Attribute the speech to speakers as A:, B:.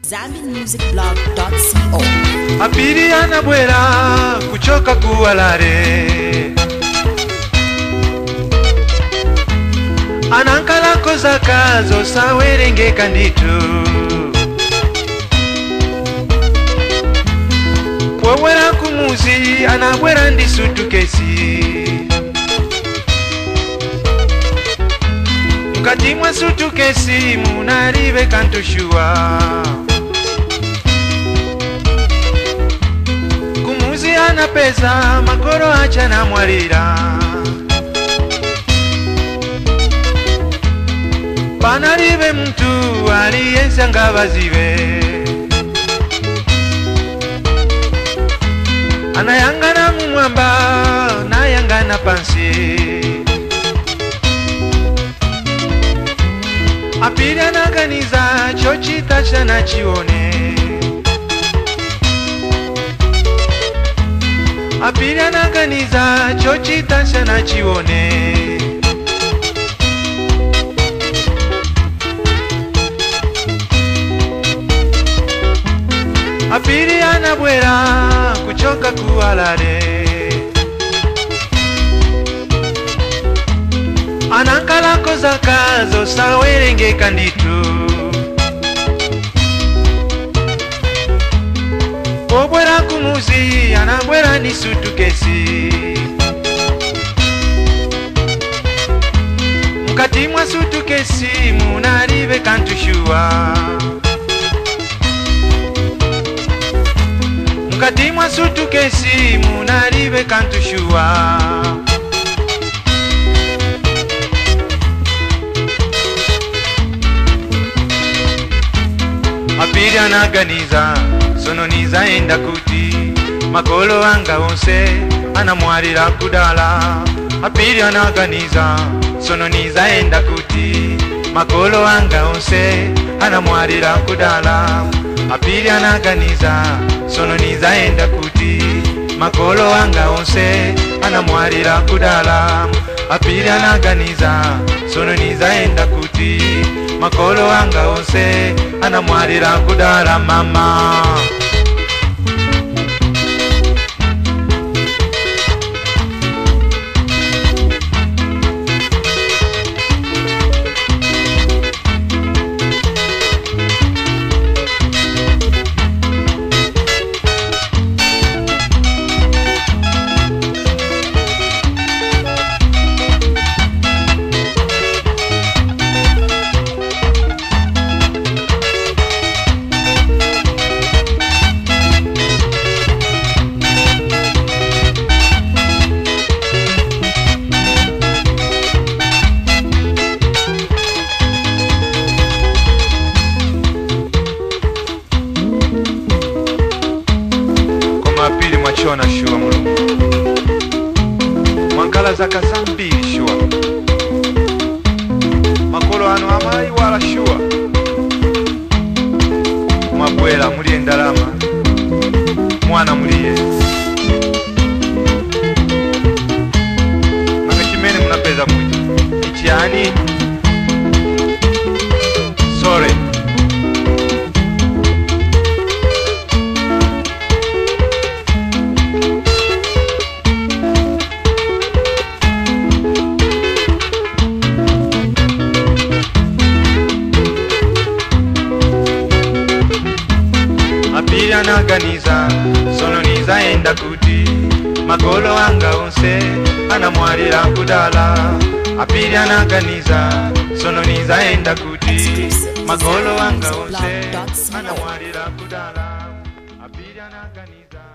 A: zambimusicblog.co
B: apiri anabwera kuchoka kuwalare anankalako zaka zosawerengeka nditu wowera kumuzi anabwera ndi sutukesi mukati mwa sutukesi munalibe kantushuwa kumuzi ana pesa makoro acha namwalira panalibe mtu aliyense ngavazive anayangana mumwamba nayangana pansi apili anaganiza chochita chanachione apili anaganiza chochita chanachione apili anabwera kuchoka kuwalale anankalako zaka zosawerengeka nditu obwera kumuzi anabwera ni sutukesi mukati mwa sutukesi munalibe kantushuwa mukati mwa sutukesi munalibe kantushuwa apiri anaganiza sono nizaenda kuti makolo anga onse anamwalira kudala apiri anaganiza sono nizaenda kuti makolo anga onse anamwalira kudala apiri anaganiza sono nizaenda kuti makolo anga onse anamwalira kudala apiri anaganiza sono nizaenda kuti makolo anga onse anamwalira kudala mama koma apiri mwachona shuwa mulungu mwankala zaka zambiri shuwa makolo ano amayiwala shuwa mwabwera muliye ndalama mwana muliye nanga chimene munapeza kuti ichiyani sore apiri anaganiza sono nizaenda kuti makolo anga onse anamwalira kudala apiri anaganiza sono nizaenda kuti makolo anga onse anamwalira kudala apiri anaganiza